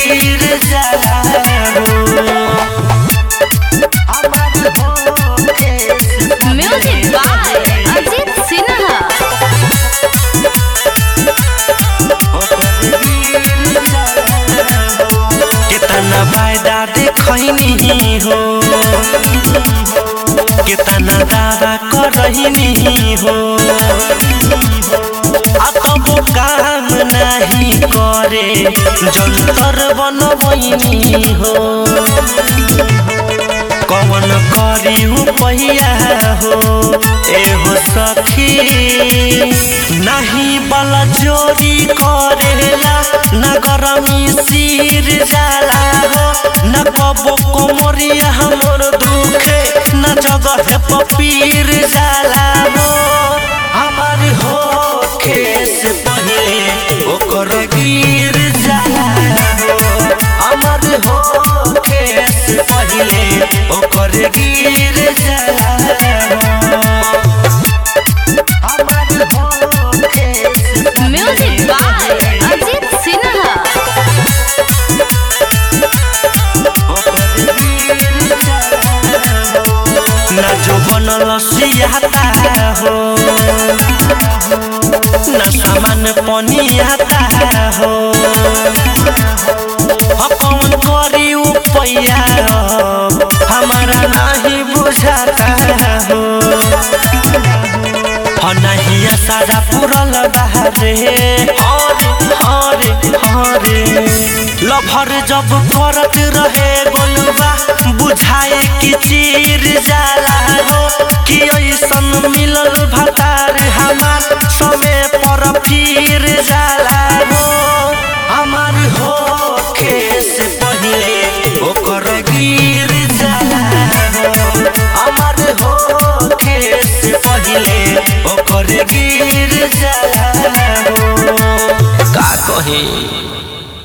गिर जाला हो हमार होके से म्यूजिक बाय अजीत सिन्हा कितना वायदा देखनी हो कितना दावा करनी हो आ तब काम नहीं करे जंतर बनबनी हो कौन करी पहिया हो एहो सखी नहीं बला जोरी करेला न गरमी सिर जाला हो न कबो कोमरिया हमर दुखे न जगह पपीर जाला हो हमार हो खेस पहिले ओकर गिर जाला हो हमार हो खेस पहिले ओकर गिर जाला हो हमार हो खेस म्यूजिक बाय अजीत सिन्हा ना जो बनल सियाता हो ना सामान पनियाता हो ह कौन करी उपैया हमारा नहीं बुझाता हो ह नहीं सारा पुरल बहारे हरे हरे हरे लभर जब करत रहे गोलबा बुझाए कि चीर जाला हो कि ऐसन मिलल भतार हमार समय पर फिर जाला हो हमार हो खेस पहिले ओकर गिर जाला हो हमार हो खेस पहिले ओकर गिर जाला हो का कही